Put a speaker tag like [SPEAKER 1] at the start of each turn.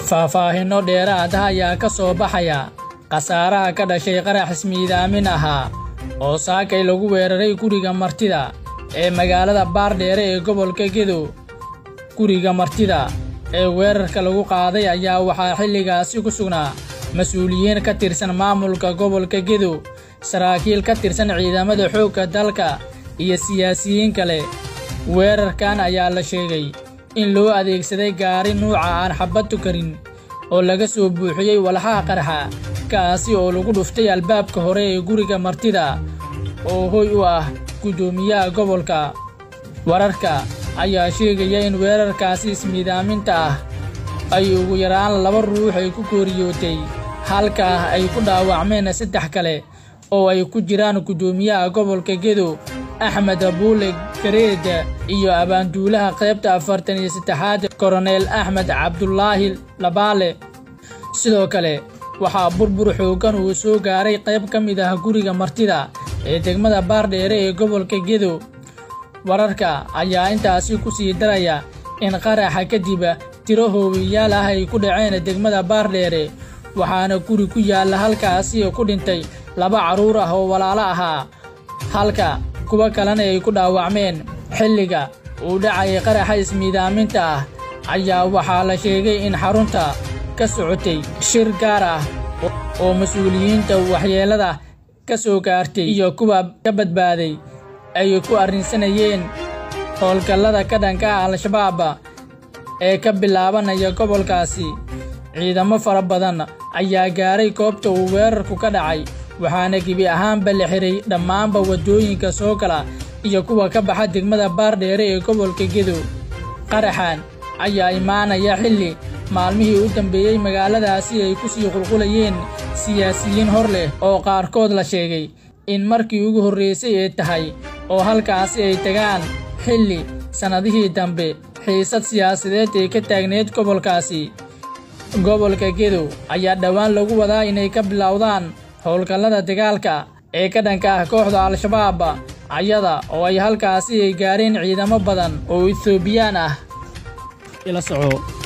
[SPEAKER 1] faahfaahinno dheeraad ah ayaa ka soo baxaya khasaaraha ka dhashay qarax ismiidaamin ahaa oo saakay lagu weeraray guriga martida ee magaalada baardheere ee gobolka gedo guriga martida ee weerarka lagu qaaday ayaa waxaa xilligaasi ku sugnaa mas-uuliyiin ka tirsan maamulka gobolka gedo saraakiil ka tirsan ciidamada xoogga dalka iyo siyaasiyiin kale weerarkan ayaa la sheegay in loo adeegsaday gaari nuuca aan xabaddu karin oo laga soo buuxiyey walxaha qarxa kaasi oo lagu dhuftay albaabka hore ee guriga martida oo hoy u ah guddoomiyaha gobolka wararka ayaa sheegaya in weerarkaasi ismiidaaminta ah ay ugu yaraan laba ruux ay ku kooriyootay halkaa ay ku dhaawacmeen saddex kale oo ay ku jiraan guddoomiyaha gobolka gedo axmed abuule gareed iyo abaanduulaha qaybta afartan iyo saddexaad koroneel axmed cabdulaahi labaale sidoo kale waxaa burbur xooggan uu soo gaaray qayb ka mid ah guriga martida ee degmada baardheere ee gobolka gedo wararka ayaa intaasi ku sii daraya in qaraxa kadib tiro hoowiyaal ah ay ku dhaceen degmada baardheere waxaana guri ku yaalla halkaasi ku dhintay laba carruur ah oo walaalo ahaa halka kuwa kalena ay ku dhaawacmeen xilliga uu dhacayay qaraxa ismiidaaminta ah ayaa waxaa la sheegay in xarunta ka socotay shir gaar ah oo mas-uuliyiinta waxyeellada ka soo gaartay iyo kuwa ka badbaaday ay ku arrinsanayeen howlgallada ka dhanka ah al-shabaab ee ka bilaabanaya gobolkaasi ciidamo fara badan ayaa gaaray goobta uu weerarku ka dhacay waxaana gebi ahaanba la xiray dhammaanba waddooyinka soo gala iyo kuwa ka baxa degmada baardheere ee gobolka gedo qaraxan ayaa imaanaya xilli maalmihii u dambeeyey magaaladaasi ay ku sii qulqulayeen siyaasiyiin hor leh oo qaarkood la sheegay in markii ugu horraysay ay tahay oo halkaasi ay tagaan xilli sannadihii dambe xiisad siyaasadeed ee ka taagneed gobolkaasi gobolka gedo ayaa dhowaan lagu wadaa inay ka bilowdaan howlgallada dagaalka ee ka dhanka ah kooxda al-shabaab ayada oo ay halkaasi ay gaareen ciidamo badan oo etoobiyaan ah ila soco